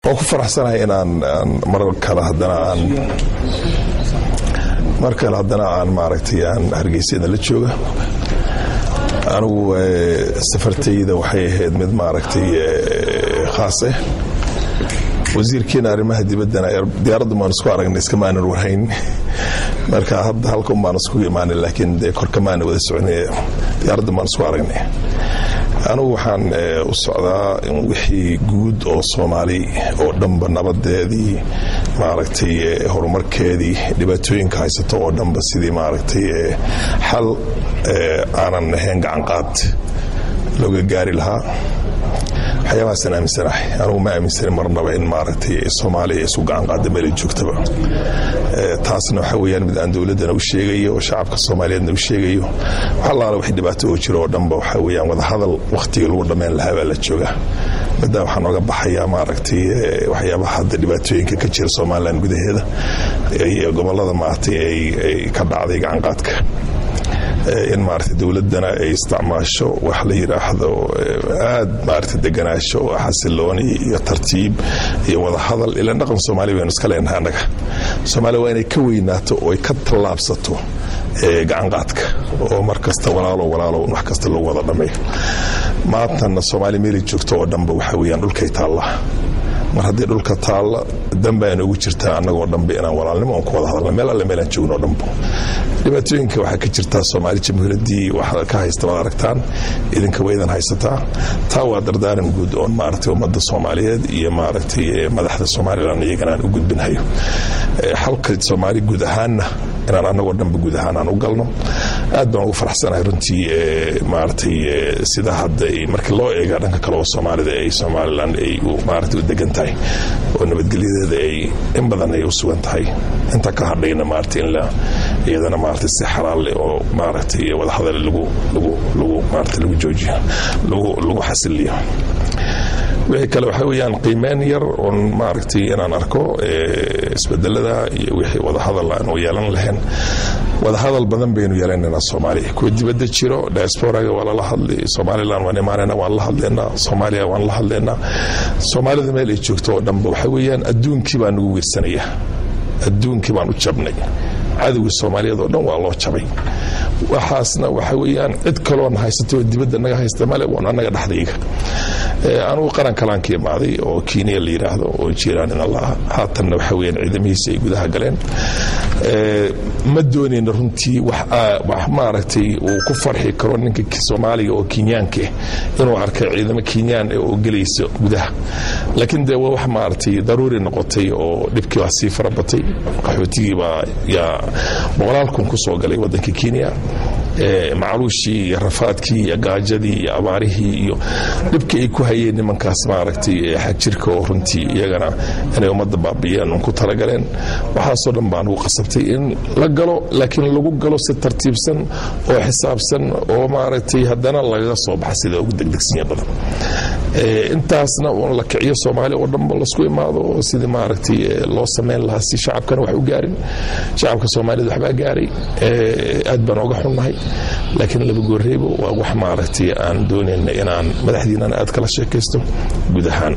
waan ku faraxsanahay inaan mar kale haddana aan mar kale haddana aan maaragtay aan hargeysada la jooga anigu safartayda waxay ahayd mid maaragtay khaas ah wasiirkeena arrimaha dibaddana diyaaraddu maan isku aragnay iskamaanan warhayn marka hadda halka un baan iskugu imaanay laakiin dee korkamaana wada soconay diyaaraddu maan isku aragnay anigu waxaan u socdaa wixii guud oo soomaali oo dhanba nabadeedii maaragtay horumarkeedii dhibaatooyinka haysato oo dhanba sidii maaragtay xal aanan ahayn gacanqaad looga gaari lahaa waxyaabahaasaan aaminsanahay anugu ma aaminsani marnaba in maaragtay soomaaliya isu gacan qaada meelay joogtaba taasna waxa weyaan mid aan dowladdana u sheegayo oo shacabka soomaaliyeedna u sheegayo wax allaala wax dhibaato oo jiro oo dhanba waxa weyaan wadahadal wakhtiga lagu dhammayn lahaa baa la joogaa middaa waxaa nooga baxayaa maaragtay waxyaabaha hadda dhibaatooyinka ka jira somalilan gudaheeda iyo gobollada maaragtay ay ka dhacday gacanqaadka in maarata dowladdana ay isticmaasho wax la yidhaahdo aad maarata deganaasho xasilooni iyo tartiib iyo wadahadal ila dhaqan soomaaliya baynu iska leenahay annaga soomaaliya waa inay ka weynaato oo ay ka tallaabsato gacanqaadka oo mar kasta walaalo walaalo wax kasta lagu wada dhammeeyo maantana soomaaliya meelay joogto oo dhanba waxa weeyaan dhulkay taalla mar haddii dhulka taalla danba ay noogu jirtaa annagoo dhanba inaan walaalnimo on ku wada hadalna meel alle meelaan joogno o dhanba dhibaatooyinka waxaa ka jirtaa soomaali jamhuuriyaddii wax ka haysta waad aragtaan idinka waydan haysataa taa waa dardaaran guud oon maaragtay ummadda soomaaliyeed iyo maaragtay madaxda somalilan iyagana aan u gudbinhayo xalka soomaali guud ahaanna inaan annagoo dhanba guud ahaan aan u galno aad baan ugu faraxsanahay runtii maaragtay sida hadda markii loo eega dhanka kale oo soomaalida ay somalilan ay maaragtay u degan tahay oo nabadgelyadeeda ay in badan ay u sugan tahay inta ka hadhayna maaragtay in la iyadana maaragtay si xalaal leh oo maaragtay wadahadal lagu lagu lagu maaragtay lagu joojiyo lagu lagu xasiliyo wixii kale waxaa weeyaan qiimeyn yar oon maaragtay inaan arko isbedelada iyo wixii wadahadal aan u yeelan lahayn wadahadal badan baynu yeelanaynaa soomaaliya kuwa dibadda jiro diasporaga waa lala hadlay somalilan waan imaanayna waan la hadlaynaa soomaaliya waan la hadlaynaa soomaalida meel ay joogto oo dhanba waxaa weeyaan adduunkii baa nagu weersanaya adduunkii baan u jabnay cadowga soomaaliyeed oo dhan waa loo jabay waxaasna waxa weeyaan cid kaloona haysato oo dibadda naga haysta male waan annaga dhexdayga anugu qaran kalaan ka imaaday oo kenya la yidhaahdo oo jiiraan in allah haatanna waxa weyaan ciidamihiisa ay gudaha galeen ma doonayna runtii wax maaragtay uu ku farxi karo ninka soomaaliga oo kenyaanka ah inuu arkay ciidamo kenyaan oo gelaysa gudaha laakiin dee waa wax maaragtay daruuri noqotay oo dhibkii waa sii farabatay qaxootigii baa yaa boqolaal kun ku soo galay waddanka kenya macluushii iyo rafaadkii iyo gaajadii iyo abaarihii iyo dhibka ay ku hayeen nimankaas maaragtay xagjirka oo runtii iyagana inay ummadda baabi'iyeen un ku talagaleen waxaasoo dhan baan ugu qasabtay in la galo laakiin lagu galo si tartiibsan oo xisaabsan oo maaragtay haddana lagaga soo baxa sida ugu degdegsinya badan intaasna uun la kiciyo soomaali oo dhanba lasku imaado oo sidii maaragtay loo samayn lahaa si shacabkana wax u gaarin shacabka soomaalida waxbaa gaaray aad baan oga xunnahay laakiin laba goorreebo waa wax maaragtay aan doonayna inaan madaxdiinana aad kala sheekaysto guud ahaan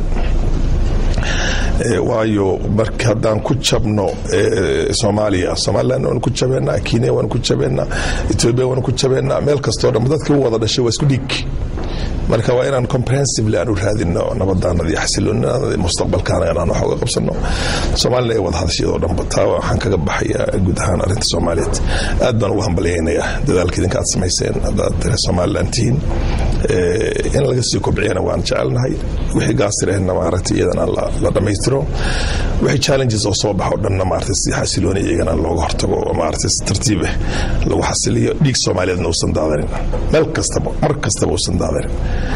waayo marka haddaan ku jabno soomaaliya somalilan waanu ku jabeennaa kenya waanu ku jabeennaa etoobiya waanu ku jabeennaa meel kastoo dhan dadkii u wada dhashay waa isku dhiig marka waa inaan comprehensively aan u raadino nabadaanada iyo xasiloonada mustaqbalkaana inaan wax uga qabsano soomaalina ay wada hadashiyadoo dhanba taa waxaan kaga baxayaa guud ahaan arrinta soomaaliyeed aad baan ugu hambalyaynayaa dadaalka idinka aad samayseen haddaad reer somalilan tihiin in laga sii kobciyana waan jecelnahay wixii gaasirehna maaragtay iyadana la dhammaystiro wixii challenges oo soo baxo dhanna maaragtay si xasilooni iyagana looga hortago oo maaragtay si tartiib ah lagu xasiliyo dhiig soomaaliyeedna uusan daadanin meel kastaba mar kastaba uusan daadanin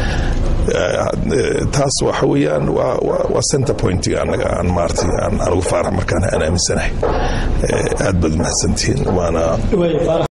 taas waxa weeyaan waa center pointiga annaga aan maaragtay aan ugu faarax markaan aan aaminsanahay aad baad umahadsantihiin waana